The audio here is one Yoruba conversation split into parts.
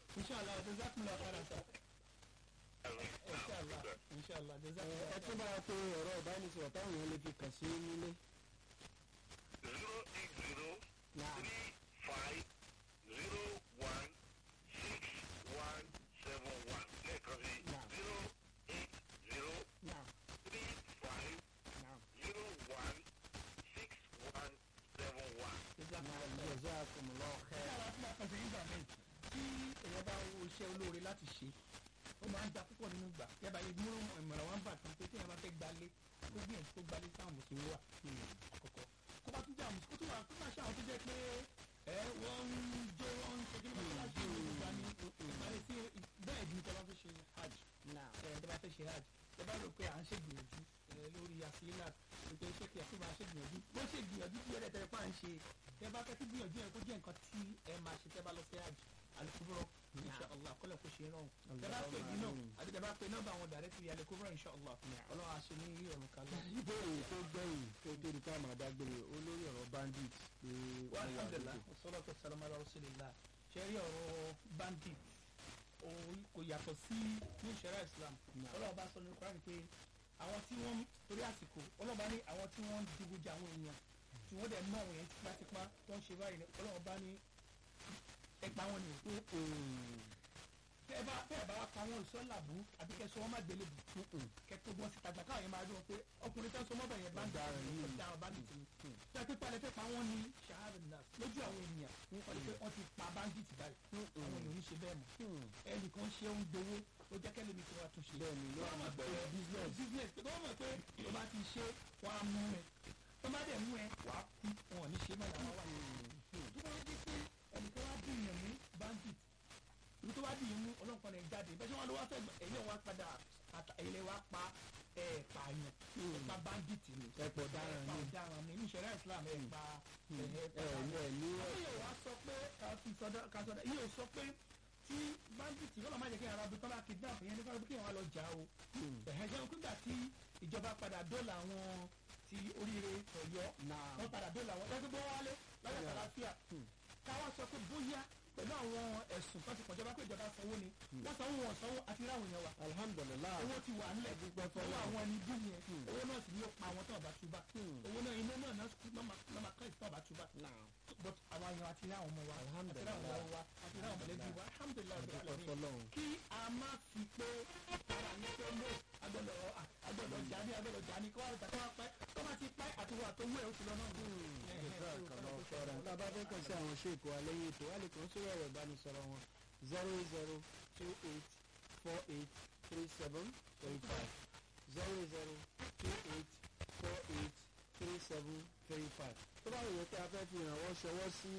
inshallah jazakumullah khairan sir inshallah inshallah ẹ jazakumullah ẹ tún bá wa pé ẹ̀rọ ìbánisọ̀rọ̀ táwọn èèyàn lè fi kàn sí nílé. zero eight zero Nah. three five zero one six one seven one lẹ́ẹ̀kan sí Nah. zero eight zero Now, three five now, zero one six one seven one. jazakumullah now, khairan. jazakumullahu ṣé khairan. àwọn tí wọ́n kàn sí nígbà míì tí èèyàn bá wo iṣẹ́ olóore láti ṣe ó máa ń da púpọ̀ nínú gbà yàrá yìí mú ìmọ̀ràn wọn bà tán pé tí èèyàn bá fẹ́ gbalé kó gbìyànjú kó gbalé sáwọn mùsùlùmí wà àkọ́kọ́ kó bá tún jẹ́ àwọn mùsùlùmí kó tún wà kó máa ṣe àwọn tó jẹ́ pé ẹ wọ́n ń jó wọ́n ń ṣe kí wọ́n bá ṣe ìlú ìgbà ní ìpàdé sí bẹ́ẹ̀ ni tẹ́ bá fẹ́ ṣe hajj Now, ẹ tẹ́ bá fẹ́ ṣe hajj tẹ́ bá rò pé à ń ṣègbìyànjú ẹ lórí àfihàn ètò iṣẹ́ kí àfihàn máa ṣègbìyànjú bó ṣe gbìyànjú tí ẹ̀rẹ́ tẹ́lẹ̀ pa à ń ṣe tẹ́ bá fẹ́ kí gbìyànjú yẹn kó jẹ́ nǹkan tí ẹ máa ṣe tẹ́ bá lọ sí hajj alukuburo inshallah kọ́lẹ̀ kó ṣe rán tẹ́ bá pè mí náà àti tẹ́ bá pè nọ́mbà àwọn dàrẹ́tì alukuburo inshallah ọlọ́run àṣẹ ní ọ̀run kalẹ̀. ìbéèrè tó gbẹ̀yìn tó tó di ká máa dágbére olórí ọ̀rọ̀ bandit pé wa wọ́n wà alhamdulilah lókè. wassalatu wassalamu ala rasulillah ṣe rí ọ̀rọ̀ bandit òun kò yàtọ̀ sí ní ìṣẹ̀rá islam Náà. ọlọ́run bá sọ ní Quran pé àwọn tí wọ́n torí àsìkò ọlọ́run bá ní àwọn tí wọ́n ń digunjà àwọn èèyàn tí wọ́n dẹ̀ mú àwọn èèyàn tipátipá tó ń ṣe báyìí ní ọlọ́run bá ní ẹgbàá wọn ni o tẹ ẹ bá tẹ ẹ bá wa pa wọn ìsọ́làbù àbí kẹ sọ wọn má gbélé bù kẹ tó wọn síta gbà káwọn yẹn máa dún wọn pé ọkùnrin tẹ́ sọ mọ́bẹ̀ yẹn bá ń dà Ọ̀daràn yìí. ọ̀daràn bandit ni tẹ́ pípa lẹ fẹ́ pa wọ́n ní ṣahadana lójú àwọn ènìyàn wọ́n ti pé wọ́n ti pa bandit báyìí àwọn èèyàn ò ní ṣe bẹ́ẹ̀ mọ́ ẹnìkan ṣe ń gbowó ó jẹ́ kẹ́lẹ́ mi kí wọ́n tún ṣe Bẹ́ẹ̀ni, ló wọ́n mọ̀ pé business. business pé wọ́n mọ̀ pé tó bá ti ṣe wọ́n á mú ẹ tó bá dẹ̀ mú ẹ wà á kú wọn ò ní ṣe mọ́ làwọn wà tó bá dé pé ẹnìkan wá bí èèyàn ní bandit ibi tó bá bí yín mú ọlọ́pàá náà jáde bẹ́ẹ̀ ṣé wọ́n lọ wá fẹ́ gbọ́ ẹ̀yìn wa padà àtà- ẹ̀yìn lè wá pa ẹ̀ pààyàn ẹ̀ pa bandit ni Ẹ pọ̀ ọ̀daràn ẹ̀ pa ni. ọ̀daràn ni ní ìṣẹ̀lẹ̀ Islam ẹ̀ pa ẹ̀ ẹ pa ní ẹ ní wọ́n yóò wá sọ pé kàfi sọdọ kàsọdọ yóò sọ pé tí bandit kọ́lá má jẹ́ kí ara bí tọ́lá kidnap yẹn ní kọ́lá kí wọ́n lọ jà o ẹ̀hẹ́ jẹun nígbà tí ìjọba padà dọ́là àwọn ti oríire ọ̀yọ́ Náà. wọ́n padà dọ́là àwọn ẹgbẹ́ bọ́ wálé lọ́yà kàlàfíà káwá sọ pé bóyá pẹ̀lú àwọn ẹ̀sùn kan ti pọ̀ jọba pé ìjọba sanwó ni wọ́n sanwó wọn sanwó àti ráwọn èèyàn wa alhamdulilayi owó ti wà nílẹ̀ Dúpẹ́ owó fọlọ́run. àwọn ẹni bí yẹn owó náà sì ni ó pa àwọn tó ọba túbà owó náà iná náà náà máa kọ́ ìtọ́ ọba túbà Now, but àwọn àyàn àti ní àwọn ọmọ wa àti ní Alhamdulillah. àwọn ọmọ wa àti ní àwọn mọ̀lẹ́bí wa alhamdulilayi Adúpẹ́ rabbil alamin. fọlọ́run. kí a má fi pé ara ní pé mú agbọ́dọ̀ agbọ́dọ̀ jà ní agbọ́dọ̀ jà ní kí wọ́n tàkọ́ pẹ́ tó bá ti pẹ́ àti wọ́n àtọwọ́ ẹ̀ ó ti lọ náà. jazakallahu khairan. tá a bá fẹ́ kàn sí àwọn ṣèkò alẹ́yìn ètò wà lè kàn sórí ẹ̀rọ ìbánisọ̀rọ̀ wọn zero zero two eight four eight three seven three five zero zero two eight four eight three seven three five. tó bá wù yẹn pé a fẹ́ fi ìrànwọ́ ṣọwọ́ sí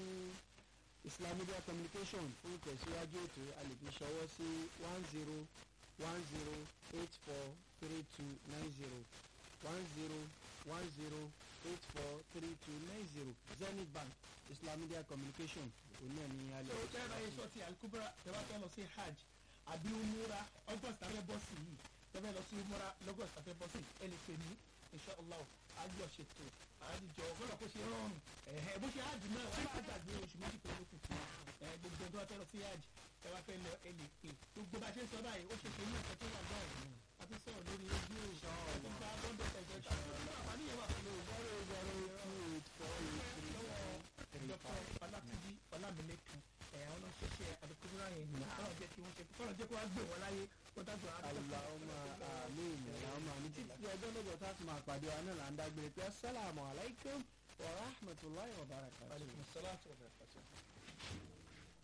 Islam Media Communication fún ìtẹ̀síwájú ètò a lè fi ṣọwọ́ sí one zero one zero eight four three two nine zero one zero one zero eight four three two nine zero Zenith Bank Islam Media Communication òun náà ní alẹ́ tó tẹ́ ẹ bá yẹ sọ ti alukubra tẹ́ bá fẹ́ lọ sí hajj àbí umura august tàbí bọ́ sí yìí tẹ́ fẹ́ lọ sí umura lọ́gọ́st tàbí bọ́ sí ẹ lè pè mí inshallah àjọ ṣètò àjọ ọgọ́dọ̀ kó ṣe rọrùn ẹ̀hẹ́ bó ṣe hajj náà wọ́n bá gbàgbé oṣù méjì pé ló kù fún ẹ gbogbo ẹgbẹ́ wa fẹ́ lọ sí hajj tẹ́ bá fẹ́ lọ ẹ lè pè gbogbo bá ṣe ń sọ báyìí ó ṣe ṣe ní ọ̀sẹ̀ tó wà lọ́rùn a ti sọ̀rọ̀ lórí rédíò ìṣọ̀rọ̀ gba bọ́ńdọ̀ ẹ̀jẹ̀ tàbí àǹfààní yẹn wà pẹ̀lú zero zero two eight four eight three seven dọ́kọ̀ ọlátúnjí ọlámilẹ́kan ẹ̀ àwọn náà ṣẹṣẹ àdókòwúrà yẹn ní kọ́nà jẹ́ kí wọ́n ṣe kọ́nà jẹ́ kí wọ́n gbé wọn láyé kó dájú Allahumma àmín Allahumma àmín títí di ọjọ́ lọ́jọ́ tá a ti máa pàdé wa náà là ń dágbére pé assalamu alaikum wa rahmatulahi wa barakatuh. Aleykum salaam wa rahmatulah.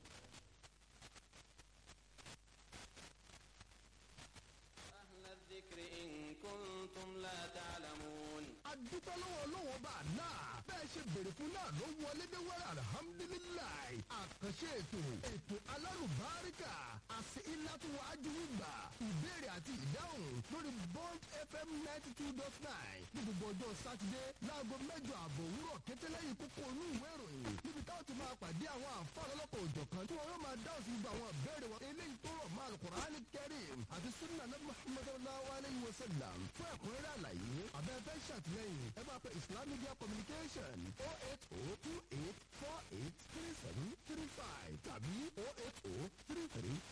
أهل الذكر إن كنتم لا تعلمون adúpẹ́ lọ́wọ́ ọlọ́wọ́ bá a náà bẹ́ẹ̀ ṣe béèrè fún náà ló wọlé dé wẹ́rẹ́ alihamudulilayi àkànṣe ètò ètò alálùbáríkà àti ìlàtúwọ̀ ajúwìgbà ìbéèrè àti ìdáhùn lórí bond fm ninety two dot nine ní gbogbo ọjọ́ sátidé láago mẹ́jọ àbọ̀ òwúrọ̀ kété lẹ́yìn kókó inú ìwé ìròyìn níbi táwọn ti máa pàdé àwọn àǹfààní ọlọ́kọ̀ òjọ̀kan tí wọ́n yóò máa dáhùn sí gbogbo àwọn ìbéèrè wọn eléyìí tó rọ̀ máa Al-Qur'ani Karim àti sunna nabi muhammadu sallallahu alayhi wa sallam fún ẹ̀kúnrẹ́rẹ́ àlàyé abẹ́fẹ́ ṣàtìlẹ́yìn ẹ máa pe Islam Media Communication oh eight oh two eight four eight three seven three five tàbí oh eight oh three three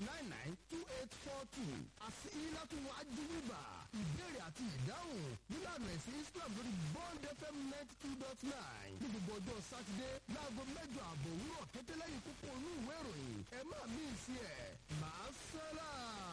ẹ̀sìn islam lórí bond fm ninety two dot nine ní gbogbo ọjọ́ sátidé láago mẹ́jọ àbọ̀ òwúrọ̀ kété lẹ́yìn kókó inú ìwé ìròyìn ẹ má mí sí ẹ̀ máa sálà.